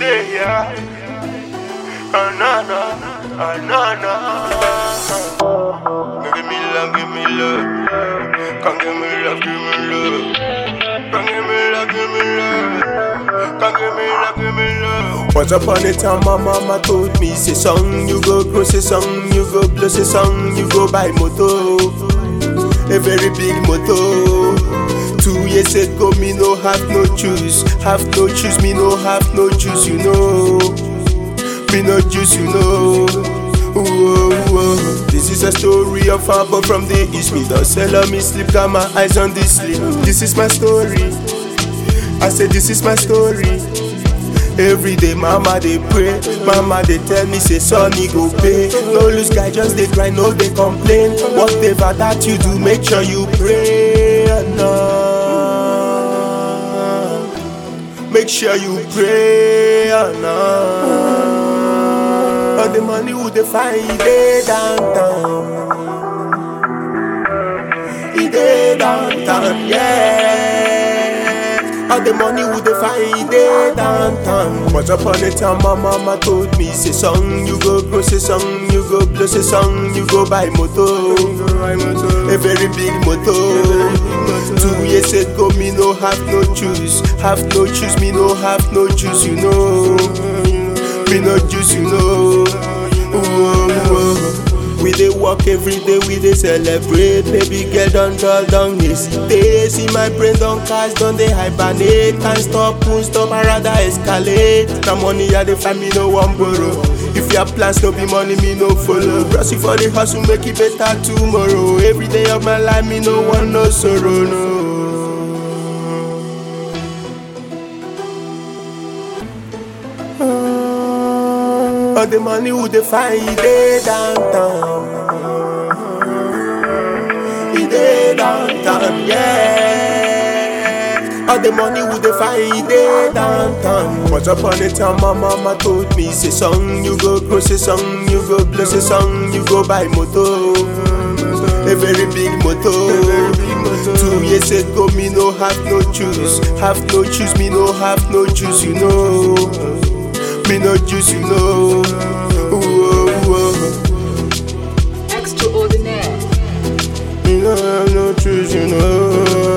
yeah, yeah. Ah, na, na, ah, na, na. Give me love, give me love. Come give me love, give me love. Come give me love, give me love. Come give me love, give me love. Once upon a time, my mama told me, say song, you go grow, say song, you go blow, say song, you go buy moto. A very big moto. Two years ago, me no have no choose, have no choose, me no have no choose, you know. Me no juice, you know. Whoa, whoa. This is a story of a boy from the east. Me don't sell on me sleep, got my eyes on this sleep. This is my story. I said this is my story. Every day, mama they pray, mama they tell me say sonny go pay. No lose guy, just they cry, no they complain. Whatever that you do, make sure you pray. Nah. Make sure you pray. Nah. All the money would they find it downtown. It dey downtown, yeah. All the money would they find it downtown. Once upon a time, my mama told me, say song, you go grow, say song, you go blow, say song, you go buy moto. A very big moto. Two years ago, me no have no choose, have no choose, me no have no choose, you know. Me no choose, you know. Whoa, whoa. We dey work every day, we dey celebrate. Baby girl don dull down hesitate. See my brain don cast, don dey hibernate. Can't stop, won't stop, I rather escalate. Na money I dey find, me no wan borrow. If your plans no be money, me no follow. Brush it for the hustle, make it better tomorrow. Every day of my life, me no want no sorrow, no. All the money would they find it dey downtown. It dey downtown, yeah. All the money would they find it dey downtown. Once upon a time, my mama told me, say song, you go grow, say song, you go blow, say song, you go buy moto. A very big moto. Two years ago, me no have no choose, have no choose, me no have no choose, you know. Me no juice, you know. Whoa, whoa. Extraordinaire. Me no have no choice, you know.